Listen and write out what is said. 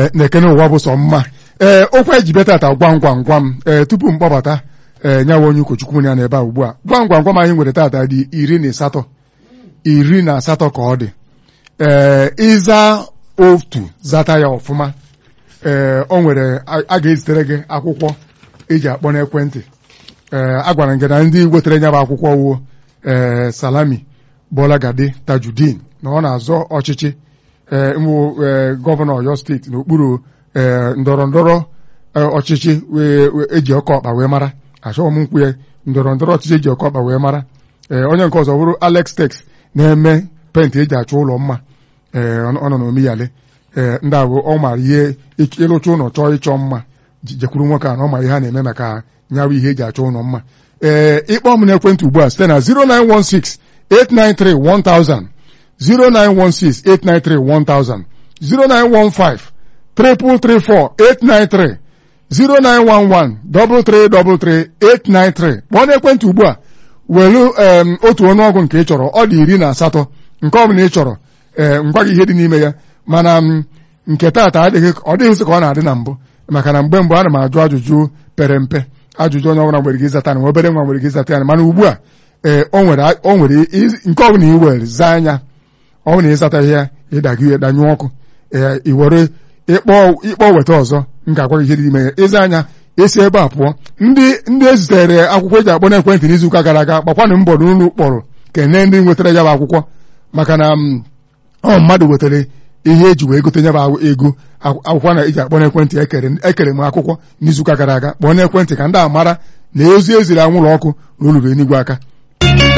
na-ekene ụwa bụ sọ mma ee okwu eji bịa tata gwam gwam gwam ee tupu m kpọbata ee nyawa onye ụkọchukwu ya n'ebe a ugbu a gwam gwam gwam anyị nwere tata dị iri na asatọ iri na asatọ ka ọ dị ee ịza otu zata ya ọfụma ee o nwere a ga-ezitere gị akwụkwọ eji akpọ n'ekwentị ee a gwara gị na ndị wetara ya bụ akwụkwọ wuo ee salami bolagade tajudin na ọ na-azọ ọchịchị ee mbụ gọvanọ ọyọ steeti n'okpuru ee ndọrọ ndọrọ ọchịchị eji ọkọ ọkpa wee mara achọghị m nkwu ya ndọrọ ndọrọ ọchịchị eji ọkọ ọkpa wee mara ee onye nke ọzọ bụrụ Alex Tex na-eme penti eji achọ ụlọ mma ee ọ nọ n'omiyale ee ndị ahụ ọ mara ihe ịlụcha ụlọ chọọ ịchọ mma jekwuru nwoke a na ọ mara ihe a na-eme maka nyawa ihe eji achọ ụlọ mma ee ịkpọ m n'ekwentị ugbu a site na 0916 893 1000 0916-893-1000 0915 334 893 0911-333-893 kpọọ n'ekwentị ugbu a welu otu ọnụọgụ nke ị chọrọ ọ dị iri na asatọ nke ọ bụla ị chọrọ ee ngwa gị ihe dị n'ime ya mana nke taata adịghị ọ dịghịzị ka ọ na-adị na mbụ maka na mgbe mbụ ana m ajụ ajụjụ pere mpe ajụjụ onye ọbụla nwere gị ịzata na obere nwa nwere gị ịzata ya mana ugbu a ee o nwere nke ọ bụla i were zaa anya ọ bụ na ịzataghị ya ịdagị ya danyụ ọkụ ee i were ịkpọ weta ọzọ m ga-agwa gị ihe dị n'ime ya ịza anya esi ebe a pụọ ndị ndị ezitere akwụkwọ eji akpọ n'ekwentị n'izuụka gara aga gbakwanụ mbọ n'ụlọ kpọrọ kene ndị nwetara ya bụ akwụkwọ maka na ọ mmadụ wetara ihe eji wee gote ya bụ ego akwụkwọ na eji akpọ n'ekwentị ekere m akwụkwọ n'izuụka gara aga kpọọ n'ekwentị ka ndị a mara na ozi eziri anwụlọ ọkụ na olulu enigwe aka